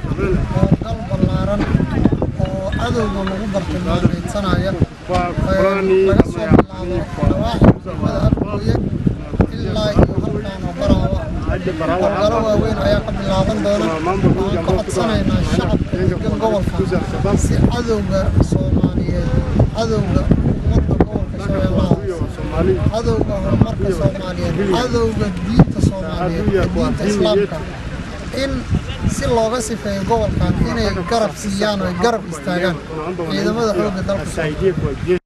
howlgal ballaaran oo cadowga lagu bartilmaameedsanaya laga soo bilaabo dhawaaxa degmada afgooye ilaa iyo halkaan oo baraawa howlgalo waaweyn ayaa ka bilaaban doona waxaan ka codsanaynaa shacabka degan gobolka si cadowga soomaaliyeed cadowga ummadda gobolka shabeellaha cadowga horumarka soomaaliyeed cadowga diinta soomaaliyeed iyo diinta islaamka in si looga sifeeyo gobolkan inay garab siiyaan oo ay garab istaagaan ciidamada xoogga dalka soomaaliyeed